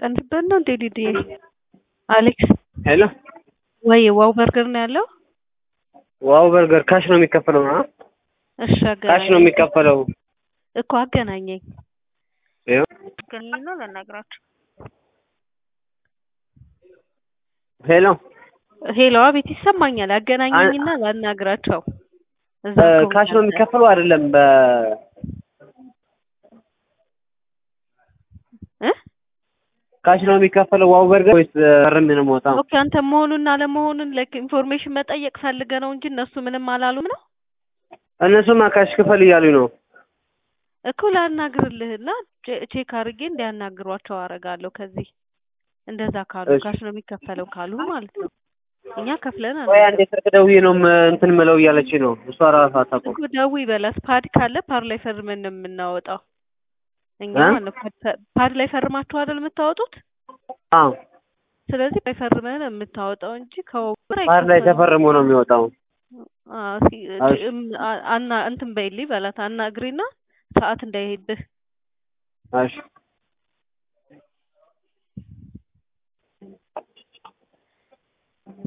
ቀንስበት ነው እንዴ ዲዲዬ? አሌክስ ሄሎ ወይ ዋው በርገር ነው ያለው? ዋው በርገር ካሽ ነው የሚከፈለው? አ እሺ ካሽ አገናኘኝ ነው የሚከፈለው? እኮ አገናኘኝ። ይኸው አገናኝና ላናግራቸው። ሄሎ ሄሎ አቤት ይሰማኛል። አገናኘኝና ላናግራቸው። እዛ እ ከሆነ ካሽ ነው ያለ- የሚከፈለው አይደለም? በ እ ካሽ ነው የሚከፈለው ዋው በርገር ወይስ ፈርም ነው የምወጣው? ኦኬ አንተ መሆኑን አለመሆኑን ላይክ ኢንፎርሜሽን መጠየቅ ፈልገ ነው እንጂ እነሱ ምንም አላሉም ነው እነሱማ ካሽ ክፈል እያሉኝ ነው። እኮ ላናግርልህና ቼ- ቼክ አድርጌ እንዲያናግሯቸው አደርጋለሁ። ከዚህ እንደዛ ካሉ እሺ። ካሽ ነው የሚከፈለው ካሉ ማለት ነው። እኛ ከፍለን ወይ አንዴ ስልክ ደውዬ ነው ም- እንትን ምለው እያለች ነው እሷ ራሷ አታውቅም። እኮ ደውይ በላት። ፓድ ካለ ፓድ ላይ ፈርመን ነው የምናወጣው እኛ እ? ማለት ነው። ፓድ ፈ- ፓድ ላይ ፈርማችሁ አይደል የምታወጡት? አዎ ስለዚህ ላይ ፈርመህ ነው የምታወጣው እንጂ ከወብር ባህር ላይ ተፈርሞ ነው የሚወጣው። አዎ፣ ሲ- እሺ። እም- አ- አና እንትን በይልኝ በላት አናግሪና ሰዓት እንዳይሄድብህ እሺ